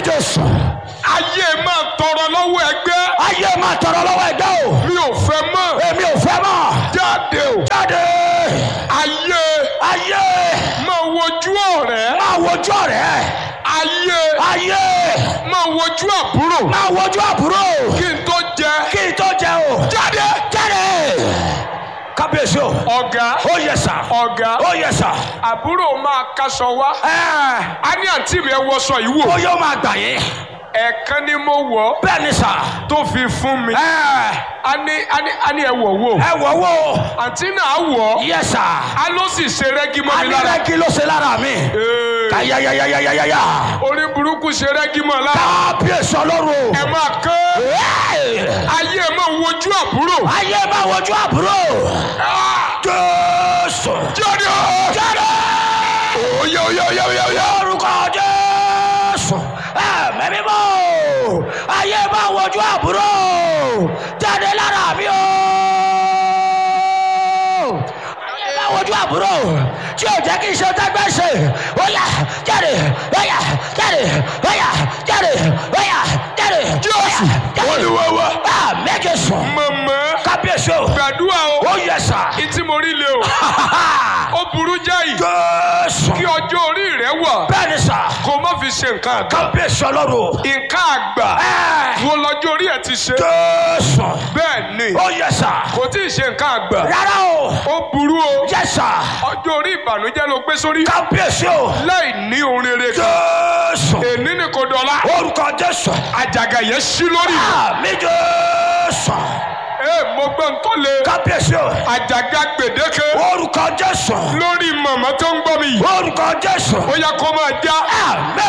jésù. ayé máa tọrọ lọ́wọ́ ẹgbẹ́ ayé máa tọrọ lọ́wọ́ ẹgbẹ́ o. mi ò fẹ́ mọ́ èmi ò fẹ́ mọ̀. jáde o jáde. ayé ayé máa wojú ọ̀rẹ́ máa wojú ọ̀rẹ́. ayé ayé máa wojú àbúrò máa wojú àbúrò. kí n tó jẹ kí n tó jẹ o. jáde jáde. kábíyèsí o. ọ̀gá ó yẹ sà. ọ̀gá ó yẹ sà. àbúrò máa kaṣọ wá ẹ a ní àǹtí mi ẹ wọṣọ yìí wò ó yóò máa gbà yín. ẹ̀ẹ̀kan ni mo wọ̀ bẹ́ẹ̀ ni sà. tó fi fún mi ẹ a ní a ní a ní ẹ wọ̀ wò ẹ wọ̀ wò. àǹtí náà wọ̀ yẹ sà. a ló sì ṣe rẹ́gí mọ́ mi lára alẹ́ kí ló ṣe lára mi. Ee, ayayayayayaya. orí burúkú ṣe rẹ́gí mọ́ lára kábíyèsí ọlọ́run. ẹ máa kán Ẹ́ẹ̀! ayé ẹ máa wojú àbúrò ayé máa wojú àbúrò. jésù. jáde o jáde. oyè oyè oyè oyè oyè orúkọ jésù. ẹ̀mí mímọ́. ayé máa wojú àbúrò. jáde lára mi o. ayé máa wojú àbúrò. tí o jẹ́ kí n ṣe tẹ́gbẹ́ ṣe. ó yá jáde. ó yá jáde. ó yá jáde. ó yá jáde. Jésù, Olúwa wa. méje sùn. mọ̀mọ́ kábíyèsí o. gbàdúrà o ó yẹ sà. ìtí mo rí le o ó burú jáì jésù. kí ọjọ́ orí rẹ wà bẹ́ẹ̀ ni sà. kó má fi ṣe nǹkan àgbà kábíyèsí ọlọ́run. nǹkan àgbà Ẹ́ẹ̀. wo lọ́jọ́ orí ẹ̀ ti ṣe jésù. bẹ́ẹ̀ ni ó yẹ sà. kò tí ì ṣe nǹkan àgbà rárá o. ó burú o yẹ sà. ọjọ́ orí ìbànújẹ́ ló gbé sórí kábíyèsí o. láì ní ohun rere kan jésù. èní ni kò dọ̀la orúkọ jésù. àjàgà yẹn ṣí lórí mi. àmì jésù. ee mo gbọ́ ń tó le kábíyèsí o. àjàgà gbèdéke orúkọ jésù. lórí màmá tó ń gbọ́ mi yìí orúkọ jésù. ó yẹ kó máa já àmì